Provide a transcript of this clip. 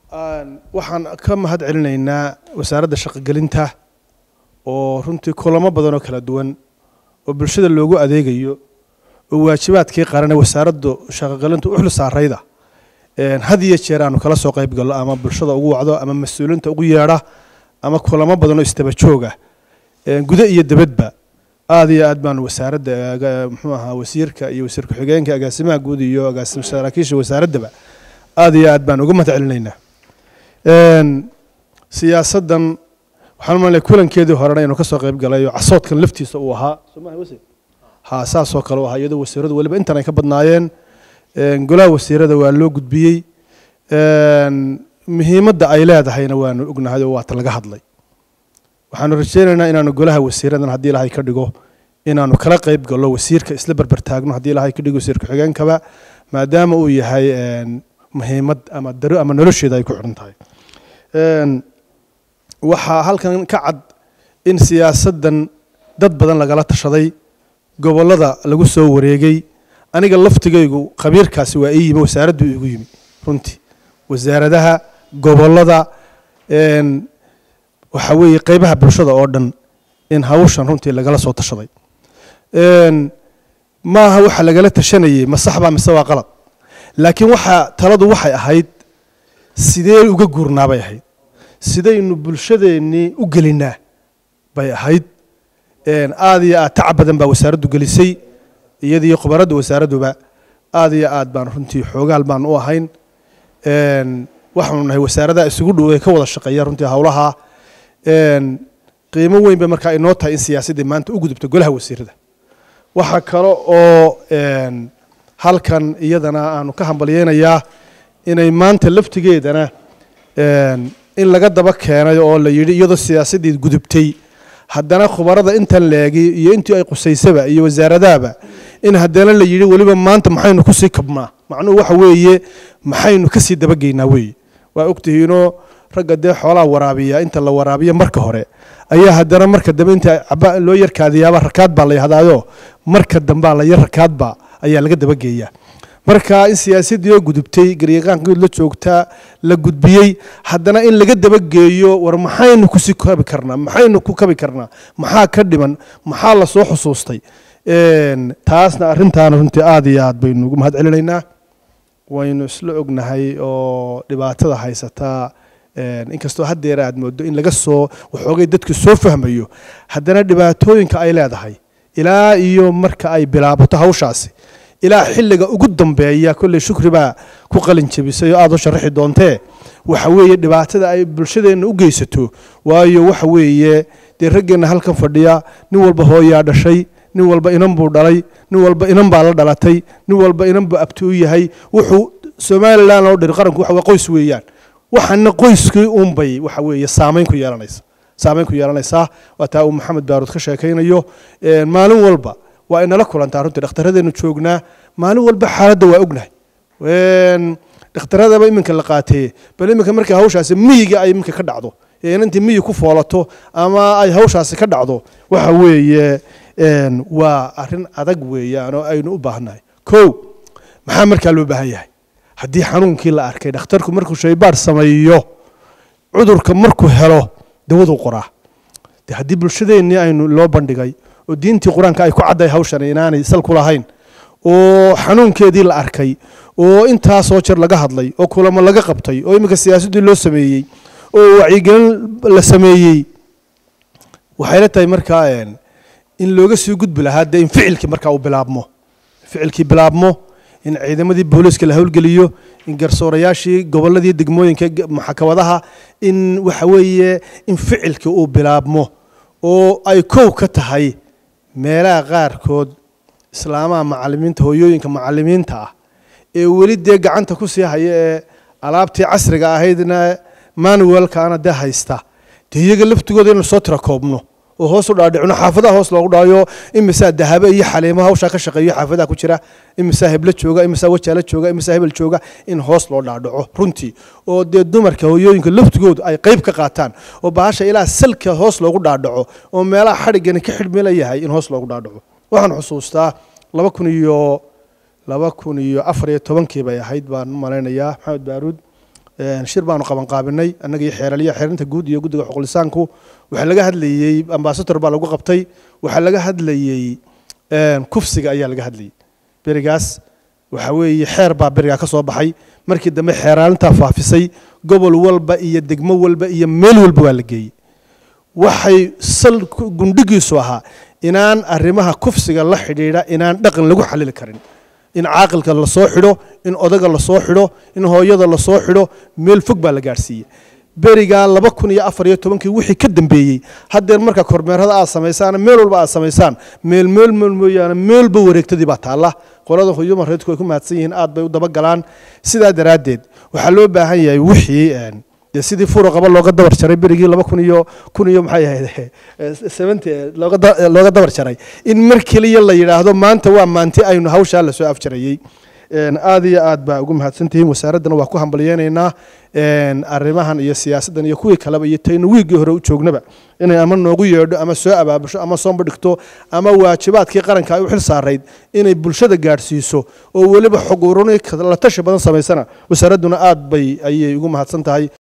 waxaan ka mahad celinaynaa wasaaradda shaqogelinta oo runtii kulamo badan oo kala duwan oo bulshada loogu adeegayo oo waajibaadkii qarane wasaaraddu shaqogelinta u xil saarayda had iyo jeer aanu kala soo qayb gallo ama bulshada ugu wacdo ama mas-uuliinta ugu yeedha ama kulamo badan oo isdaba jooga gudo iyo debadba aad iyo aad baanu wasaaradda muxuu ahaa wasiirka iyo wasiir ku-xigeenka agaasimaha guud iyo agaasim saraakiisha wasaaraddaba aad iyo aad baan uga mahad celinaynaa siyaasaddan waxaan umalnay kulankeedii horena inuu ka soo qayb galay oo casoodkan laftiisa uu ahaa somaha wasiir ha saasoo kale u ahaa iyadoo wasiiradu weliba intan ay ka badnaayeen golaha wasiirada waa loo gudbiyey muhiimadda ay leedahayna waanu ognahay oo waata laga hadlay waxaanu rajeynaynaa inaanu golaha wasiiradan haddii ilaahay ka dhigo inaanu kala qayb gallo wasiirka isla berber taagno haddii ilaahay ka dhigo wasiir ku-xigeenkaba maadaama uu yahay muhiimad ama daro ama nolosheeda ay ku xidhan tahay waxaa halkan ka cad in siyaasaddan dad badan lagala tashaday gobollada lagu soo wareegay aniga laftigaygu khabiirkaasi waa ii yimi wasaaraddu igu yimi runtii wasaaradaha gobollada waxa weeye qeybaha bulshada oo dhan in hawshan runtii lagala soo tashaday maaha waxa lagala tashanayey ma sax baa mise waa qalad laakiin waxaa taladu waxay ahayd sidee uga guurnaa bay ahayd sidaynu bulshadeennii u gelinaa bay ahayd aad iyo aad tacab badan baa wasaaraddu gelisay iyadiyo khubaradda wasaaradduba aad iyo aad baan runtii xoogaal baan u ahayn waxaanu nahay wasaaradaha isugu dhow ee ka wada shaqeeya runtii howlaha qiimo weyn bay markaa inoo tahay in siyaasaddii maanta u gudubto golaha wasiirada waxaa kale oo halkan iyadana aanu ka hambalyeynayaa inay maanta laftigeedana in laga daba keenay oo la yidhi iyadoo siyaasaddii gudubtay haddana khubarada intan leegi iyo intii ay qusaysaba iyo wasaaradahaba in haddana la yidhi weliba maanta maxaynu kusii kabnaa macnuhu waxa weeye maxaynu kasii dabageynaa weeye waa ogtihiinoo ragga dee xoolaha waraabiya inta la waraabiya marka hore ayaa haddana marka dambe inta loo yarkaadiyaaba rakaad baa la yahdaayo marka dambea la yar rakaadba ayaa laga dabageeyaa marka in siyaasaddii oo gudubtay garyaqaankood la joogtaa la gudbiyey haddana in laga dabageeyo war maxaynu kusii kabi karnaa maxaynu ku kabi karnaa maxaa ka dhiman maxaa lasoo xusuustay taasna arrintaana runtii aad iyo aad baynu ugu mahad celinaynaa waynu isla ognahay oo dhibaatada haysataa inkastoo haddeer aad moodo in laga soo waxoogay dadku soo fahmayo haddana dhibaatooyinka ay leedahay ilaa iyo marka ay bilaabato hawshaasi ilaa xilliga ugu dambeeya kolley shukri baa ku qalin jebisay oo aad u sharaxi doontee waxa weeye dhibaatada ay bulshadeenna u geysato waayo waxa weeye dee raggeenna halkan fadhiya nin walba hooyaa dhashay nin walba inan buu dhalay nin walba inan baa la dhalatay nin walba inan buu abti u yahay wuxuu somalilan oo dhan qaranku waxa qoys weeyaan waxaana qoyskii unbay waxa weeye saamayn ku yeelanaysa saamayn ku yeelanaysaa waa taa uu maxamed baaruud ka sheekaynayo maalin walba waa inala kulantaa runtii dhakhtaradeennu joognaa maalin walba xaaladda waa ognahay dhakhtaradaba iminka la qaatee bal iminka markay hawshaasi miyiga ay iminka ka dhacdo ee inantii miyi ku foolato ama ay hawshaasi ka dhacdo waxa weeye waa arrin adag weeyaan oo aynu u baahannahay kow maxaa markaa loo baahan yahay haddii xanuunkii la arkay dhakhtarku markuu shaybaar sameeyo cudurka markuu helo dawaduu qoraa de haddii bulshadeennii aynu loo bandhigay oo diintii qur-aanka ay ku cadday hawshan inaanay sal ku lahayn oo xanuunkeedii la arkay oo intaasoo jer laga hadlay oo kulamo laga qabtay oo iminka siyaasaddii loo sameeyey oo wacyigelin la sameeyey waxayla tahay markaa in looga sii gudbi lahaa dee in ficilkii markaa uu bilaabmo ficilkii bilaabmo in ciidamadii booliiska la howlgeliyo in garsoorayaashii gobolladii degmooyinka maxkamadaha in waxa weeye in ficilkii uu bilaabmo oo ay kow ka tahay meelaha qaarkood islaamaha macalimiinta hooyooyinka macalimiinta ah ee weli dee gacanta ku sii haya ee alaabtii casriga ahaydna manuwelkaana dee haysta dee iyaga laftigooda inaynu soo tira koobno oo hoos u dhaadhicno xaafadaha hoos loogu dhaayo imisaa dahabe iyo xaliimo hawshaa ka shaqeeyo xaafadaha ku jira imisaa heblo jooga imisaa wajaala jooga imisaa hebel jooga in hoos loo dhaadhaco runtii oo dee dumarka hooyooyinka laftigoodu ay qayb ka qaataan oo bahasha ilaa salka hoos loogu dhaadhaco oo meelaha xadhiggani ka xidhmila yahay in hoos loogu dhaadhaco waxaan xusuustaa laba kun iyo laba kun iyo afar iyo tobankii bay ahayd baan u malaynayaa maxamed baaruud shir baanu qabanqaabinay annaga iyo xeeraliya xeerinta guud iyo guddiga xuqulisaanku waxaa laga hadlayey ambasador baa lagu qabtay waxaa laga hadlayey kufsiga ayaa laga hadlayey berigaas waxa weeye xeer baa berigaa ka soo baxay markii dambe xeeraalintaa faafisay gobol walba iyo degmo walba iyo meel walba waa la geeyey waxay sal gundhigiisu ahaa inaan arrimaha kufsiga la xidhiidha inaan dhaqan lagu xalili karin in caaqilka lasoo xidho in odaga lasoo xidho in hooyada lasoo xidho meel fog baa la gaadhsiiyey berigaa laba kun iyo afar iyo tobankii wixii ka dambeeyey haddeer marka kormeerada aad samaysaan meel walba aad samaysaan meel meel meel mooyaane meelba wareegtadii baa taalla qolada human rights ay ku mahadsan yihiin aad bay u dabagalaan sidaa daraaddeed waxaa loo baahan yahay wixii dee sidii furuqaba looga dabar jaray berigii laba kun iyo kun iyo maxay ahayd seventy looga looga dabar jaray in mar keliya la yidhaahdo maanta waa maanti aynu hawshaa lasoo afjarayey aad iyo aad baa ugu mahadsantihiin wasaaraddana waa ku hambalyeynaynaa arrimahan iyo siyaasaddan iyo kuwii kaleba iyo taynu wiiggii hore u joognaba inay ama noogu yeedho ama soo abaabusho ama soomba dhigto ama waajibaadkii qaranka ay u xil saarayd inay bulshada gaadhsiiso oo weliba xog uruni la tashi badan samaysana wasaaradduna aad bay ayay ugu mahadsan tahay